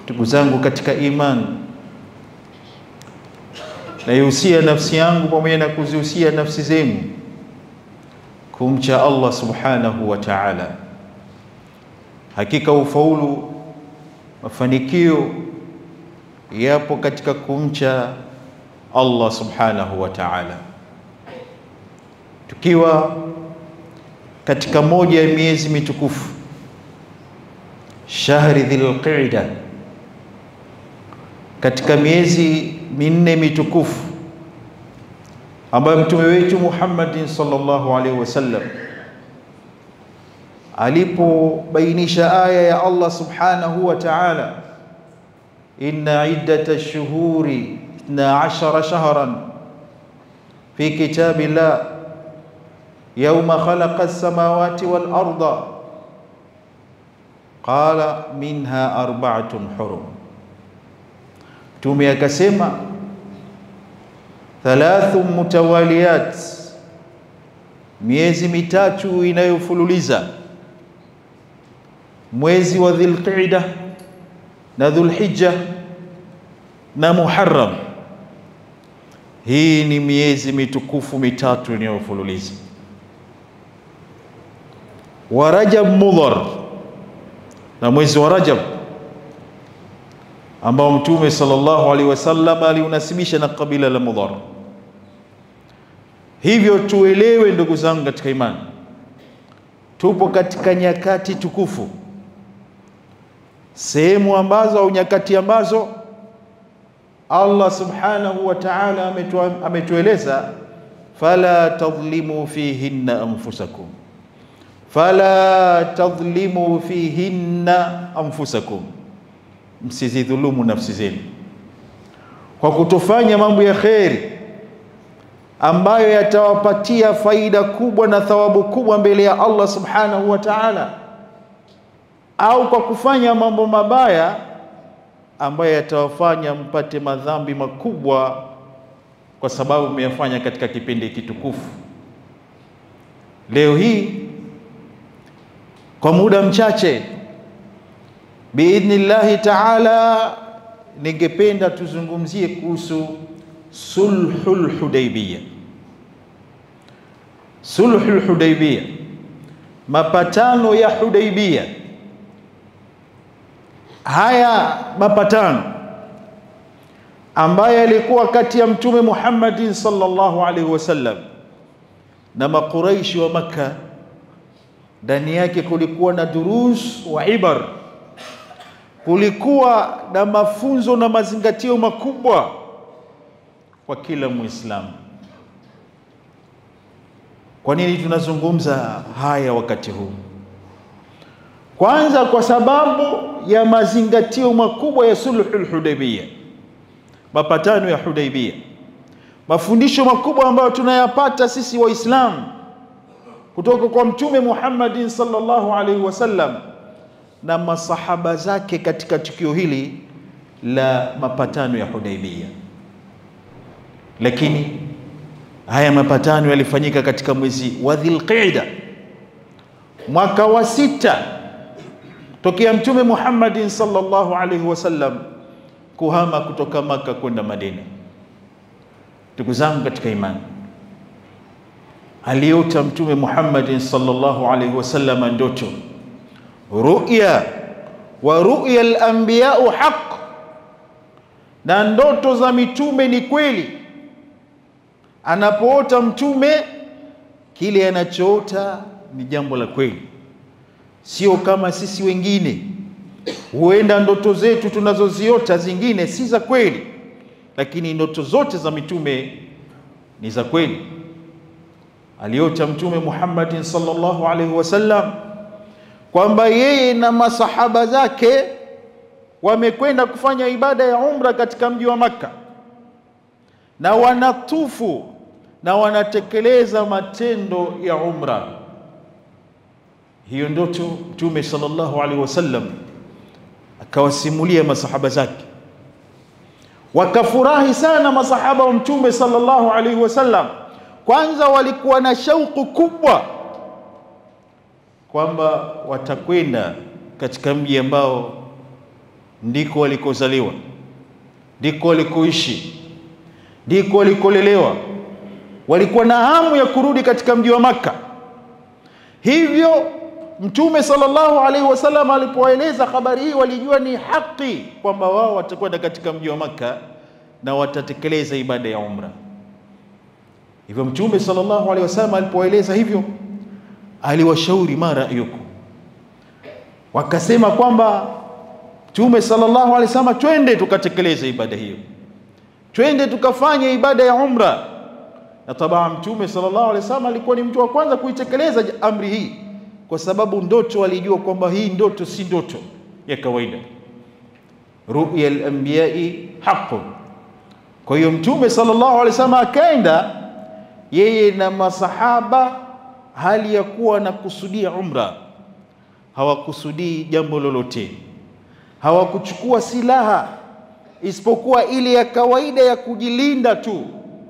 Ndugu zangu katika imani, naihusia nafsi yangu pamoja na kuzihusia nafsi zenu kumcha Allah subhanahu wa ta'ala. Hakika ufaulu, mafanikio yapo katika kumcha Allah subhanahu wa ta'ala. Tukiwa katika moja ya miezi mitukufu shahri Dhulqa'da, katika miezi minne mitukufu ambayo mtume wetu Muhammadin sallallahu alaihi wasallam alipobainisha aya ya Allah subhanahu wa ta'ala, inna iddata ash-shuhuri ithna ashara shahran fi kitabillah yawma khalaqa as-samawati wal arda qala minha arba'atun hurum. Mtume akasema thalathu mutawaliyat, miezi mitatu inayofululiza, mwezi wa Dhulqa'da na Dhulhijja na Muharram. Hii ni miezi mitukufu mitatu inayofululiza. Wa Rajab Mudhar, na mwezi wa Rajab ambao Mtume sallallahu alaihi wasallam aliunasibisha na kabila la Mudhar. Hivyo tuelewe ndugu zangu katika imani, tupo katika nyakati tukufu, sehemu ambazo au nyakati ambazo Allah subhanahu wa ta'ala ametueleza, fala tadhlimu fihinna anfusakum, fala tadhlimu fihinna anfusakum msizidhulumu nafsi zenu kwa kutofanya mambo ya kheri ambayo yatawapatia faida kubwa na thawabu kubwa mbele ya Allah subhanahu wa ta'ala, au kwa kufanya mambo mabaya ambayo yatawafanya mpate madhambi makubwa kwa sababu mmeyafanya katika kipindi kitukufu. Leo hii kwa muda mchache biidhnillahi taala, ningependa tuzungumzie kuhusu sulhul Hudaybiyah. Sulhul Hudaybiyah, mapatano ya Hudaybiyah. Haya mapatano ambayo yalikuwa kati ya Mtume Muhammadin sallallahu alaihi wasallam na Makuraishi wa Makka, ndani yake kulikuwa na durus wa ibar kulikuwa na mafunzo na mazingatio makubwa kwa kila Muislamu. Kwa nini tunazungumza haya wakati huu? Kwanza, kwa sababu ya mazingatio makubwa ya sulhul Hudaybiyah, mapatano ya Hudaybiyah, mafundisho makubwa ambayo tunayapata sisi Waislamu kutoka kwa Mtume Muhammadin sallallahu alaihi wasallam na masahaba zake katika tukio hili la mapatano ya Hudaybiyah. Lakini haya mapatano yalifanyika katika mwezi wa Dhulqa'da, mwaka wa sita tokea Mtume Muhammadin sallallahu alaihi wasallam kuhama kutoka Maka kwenda Madina. Ndugu zangu katika imani, aliota Mtume Muhammadin sallallahu alaihi wasallam ndoto ruya wa ruya al-anbiya'u haq, na ndoto za mitume ni kweli. Anapoota mtume, kile anachoota ni jambo la kweli, sio kama sisi wengine. Huenda ndoto zetu tunazoziota zingine si za kweli, lakini ndoto zote za mitume ni za kweli. Aliota Mtume Muhammadin sallallahu alaihi wasallam kwamba yeye na masahaba zake wamekwenda kufanya ibada ya umra katika mji wa Makka na wanatufu na wanatekeleza matendo ya umra. Hiyo ndoto Mtume sallallahu alaihi wasallam akawasimulia masahaba zake, wakafurahi sana masahaba wa Mtume sallallahu alaihi wasallam. Kwanza walikuwa na shauku kubwa kwamba watakwenda katika mji ambao ndiko walikozaliwa, ndiko walikoishi, ndiko walikolelewa. Walikuwa na hamu ya kurudi katika mji wa Makka. Hivyo Mtume sallallahu alaihi wasallam alipoeleza habari hii, walijua ni haki kwamba wao watakwenda katika mji wa Makka na watatekeleza ibada ya umra. Hivyo Mtume sallallahu alaihi wasallam alipoeleza hivyo, aliwashauri ma ra'yukum, wakasema kwamba Mtume sallallahu alaihi wasallam, twende tukatekeleze ibada hiyo, twende tukafanye ibada ya umra. Na tabaa Mtume sallallahu alaihi wasallam alikuwa ni mtu wa kwanza kuitekeleza amri hii, kwa sababu ndoto alijua kwamba hii ndoto si ndoto ya kawaida, ruya al-anbiya'i haqqun. Kwa hiyo Mtume sallallahu alaihi wasallam akaenda yeye na masahaba, hali ya kuwa na kusudia umra, hawakusudii jambo lolote, hawakuchukua silaha isipokuwa ile ya kawaida ya kujilinda tu.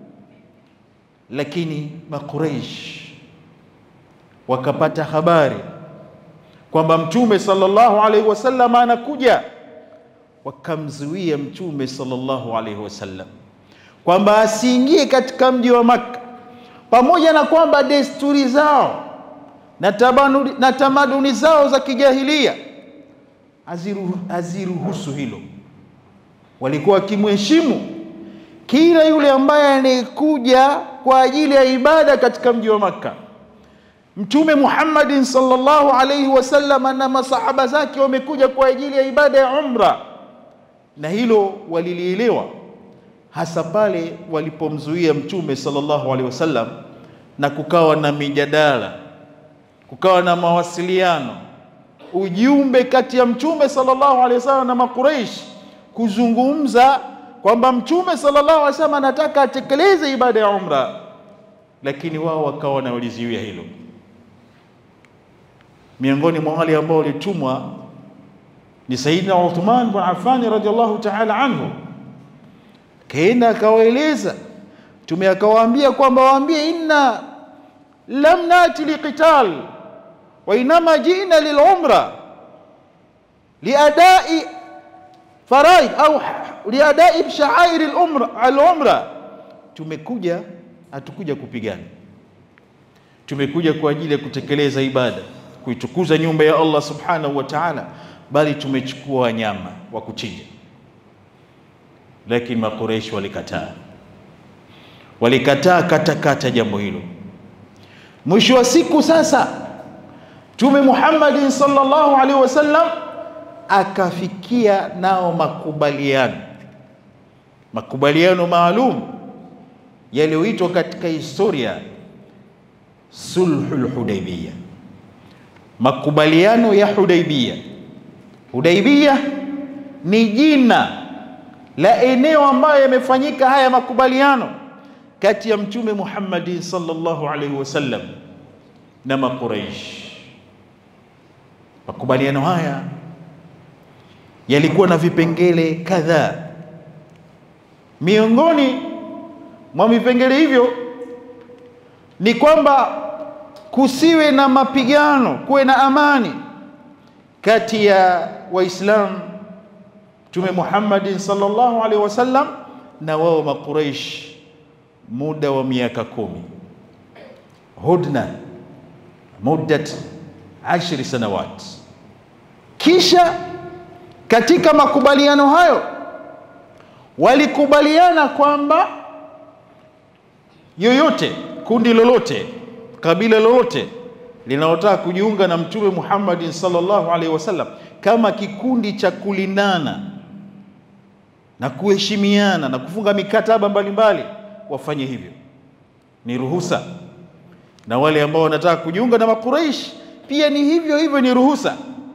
Lakini Makuraish wakapata habari kwamba Mtume sallallahu alaihi wasallam anakuja, wakamzuia Mtume sallallahu alaihi wasallam kwamba asiingie katika mji wa Makka, pamoja na kwamba desturi zao na tamaduni, na tamaduni zao za kijahilia haziruhusu hilo. Walikuwa wakimheshimu kila yule ambaye anayekuja kwa ajili ya ibada katika mji wa Makka. Mtume Muhammadin sallallahu alaihi wasallam na masahaba zake wamekuja kwa ajili ya ibada ya umra, na hilo walilielewa hasa pale walipomzuia Mtume sallallahu alaihi wasallam, na kukawa na mijadala, kukawa na mawasiliano, ujumbe kati ya Mtume sallallahu alaihi wasallam na Makuraish kuzungumza kwamba Mtume sallallahu alaihi wasallam anataka atekeleze ibada ya umra, lakini wao wakawa wanalizuia hilo. Miongoni mwa wale ambao walitumwa ni Sayyidina Uthman bin Affan radhiallahu ta'ala anhu kaenda akawaeleza Mtume akawaambia kwamba waambie, inna lam nati liqital wa inama jina lilumra liadai faraid au liadai shaairi alumra, tumekuja hatukuja kupigana, tumekuja kwa ajili ya kutekeleza ibada, kuitukuza nyumba ya Allah subhanahu wa ta'ala, bali tumechukua wanyama wa kuchinja lakini Makureishi walikataa, walikataa katakata jambo hilo. Mwisho wa siku sasa, Mtume Muhammadin sallallahu alaihi wasallam akafikia nao makubaliano, makubaliano maalum yaliyoitwa katika historia sulhul Hudaybiyah, makubaliano ya Hudaybiyah. Hudaybiyah ni jina la eneo ambayo yamefanyika haya makubaliano kati ya Mtume Muhammadin sallallahu alaihi wasallam na Makuraish. Makubaliano haya yalikuwa na vipengele kadhaa. Miongoni mwa vipengele hivyo ni kwamba kusiwe na mapigano, kuwe na amani kati ya Waislamu Mtume Muhammadin sallallahu alaihi wasallam na wao Makuraish muda wa miaka kumi, hudna muddat ashri sanawat. Kisha katika makubaliano hayo walikubaliana kwamba yoyote, kundi lolote, kabila lolote linalotaka kujiunga na Mtume Muhammadin sallallahu alaihi wasallam kama kikundi cha kulindana na kuheshimiana na kufunga mikataba mbalimbali wafanye hivyo, ni ruhusa. Na wale ambao wanataka kujiunga na Makuraish pia ni hivyo hivyo, ni ruhusa.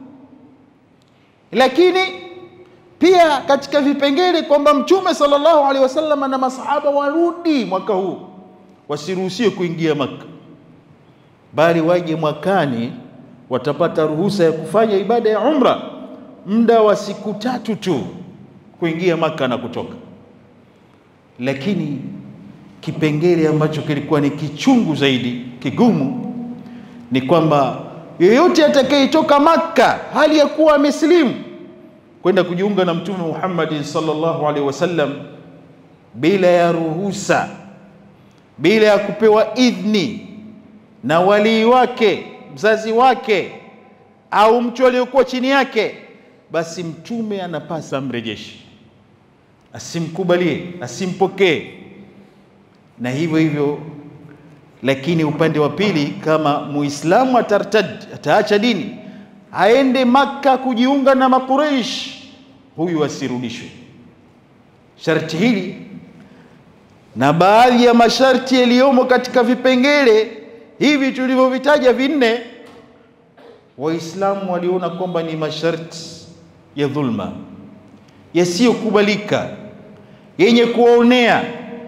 Lakini pia katika vipengele kwamba Mtume sallallahu alaihi wasallam na masahaba warudi mwaka huu, wasiruhusiwe kuingia Makka, bali waje mwakani, watapata ruhusa ya kufanya ibada ya umra muda wa siku tatu tu kuingia Maka na kutoka. Lakini kipengele ambacho kilikuwa ni kichungu zaidi, kigumu, ni kwamba yeyote atakayetoka Maka hali ya kuwa amesilimu kwenda kujiunga na Mtume Muhammad sallallahu alaihi wasallam bila ya ruhusa, bila ya kupewa idhni na walii wake, mzazi wake au mtu aliyokuwa chini yake, basi mtume anapasa amrejeshe, asimkubalie, asimpokee na hivyo hivyo. Lakini upande wa pili, kama muislamu atartad, ataacha dini aende Makka kujiunga na Makureish, huyu asirudishwe. Sharti hili na baadhi ya masharti yaliyomo katika vipengele hivi tulivyovitaja vinne, Waislamu waliona kwamba ni masharti ya dhulma yasiyokubalika yenye kuwaonea,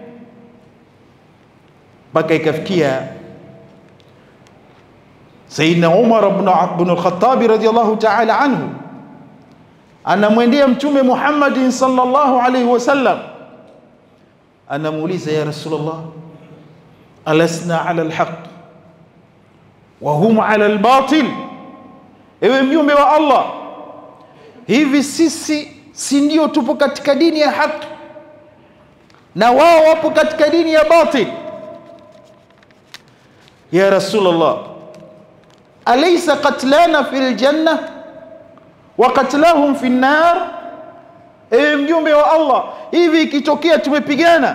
mpaka ikafikia Sayyidina Umar ibn al-Khattab radiyallahu ta'ala anhu anamwendea Mtume Muhammadin sallallahu alayhi wasallam, anamuuliza ya Rasulullah, alasna ala alhaq wa hum ala albatil, ewe mjumbe wa Allah, hivi sisi si ndio tupo katika dini ya haki na wao wapo katika dini ya batil? Ya Rasulullah, alaysa qatlana fil janna wa qatlahum fi nar, ewe mjumbe wa Allah, hivi ikitokea tumepigana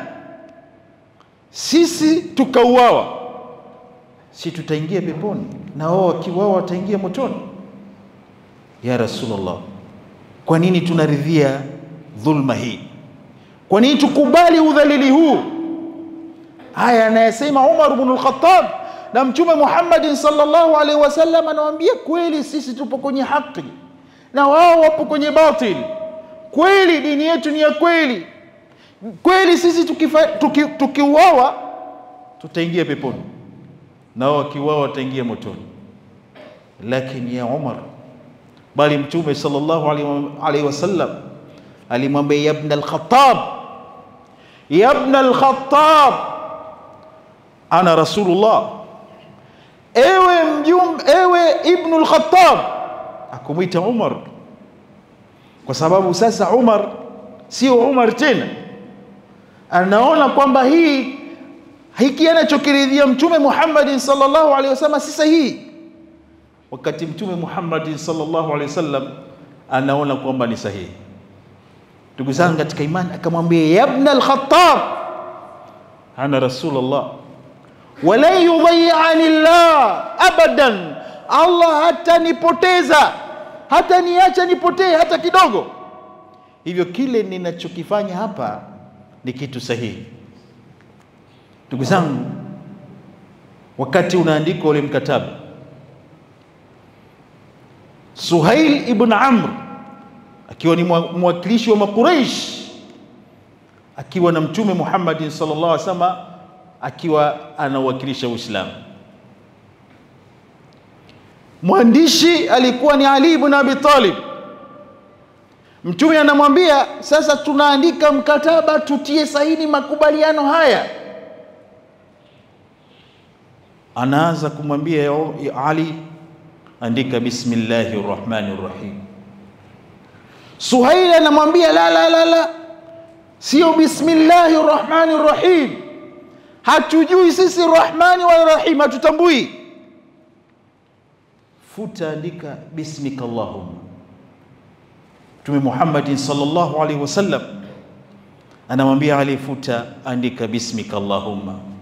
sisi tukauawa, si tutaingia peponi na wao wakiuawa wataingia motoni? Ya Rasulullah, kwa nini tunaridhia dhulma hii? Kwa nini tukubali udhalili huu? Haya anayesema Umar ibn al-Khattab na Mtume Muhammadin sallallahu alaihi wasallam anawaambia kweli, sisi tupo kwenye haki na wao wapo kwenye batil. Kweli dini yetu ni ya kweli, kweli sisi tukiuawa tuki, tuki tutaingia peponi na wao wakiuawa wataingia motoni. Lakini ya Umar, bali Mtume sallallahu alaihi wasallam alimwambia ya ibn al-Khattab, ya ibn al-Khattab, ana rasulullah ewe mjumbe, ewe Ibnu al-Khattab, akumwita Umar kwa sababu sasa Umar sio Umar tena, anaona kwamba hii hiki anachokiridhia Mtume Muhammadin sallallahu alaihi wasallam si sahihi, wakati Mtume Muhammadin sallallahu alaihi wasallam anaona kwamba ni sahihi. Ndugu zangu katika imani, akamwambia ya ibn al-Khattab, ana rasulullah walan yudhayani llah abadan, Allah hatanipoteza hata niacha nipotee hata kidogo. Hivyo kile ninachokifanya hapa ni kitu sahihi. Ndugu zangu, wakati unaandikwa ule mkataba, Suhail ibn Amr akiwa ni mwakilishi wa Makuraish akiwa na Mtume Muhammadin sallallahu alaihi wasallam akiwa anawakilisha Uislamu. Mwandishi alikuwa ni Ali ibn Abi Talib. Mtume anamwambia sasa, tunaandika mkataba, tutie saini makubaliano haya. Anaanza kumwambia Ali, andika bismillahi rrahmani rrahim. Suhaili anamwambia la, la, la, la, sio bismillahi rrahmani rrahim hatujui sisi rahmani wala rahim, hatutambui. Futa, andika bismika allahumma. Mtume Muhammadin sallallahu alaihi wasallam anamwambia Ali, futa, andika bismika allahumma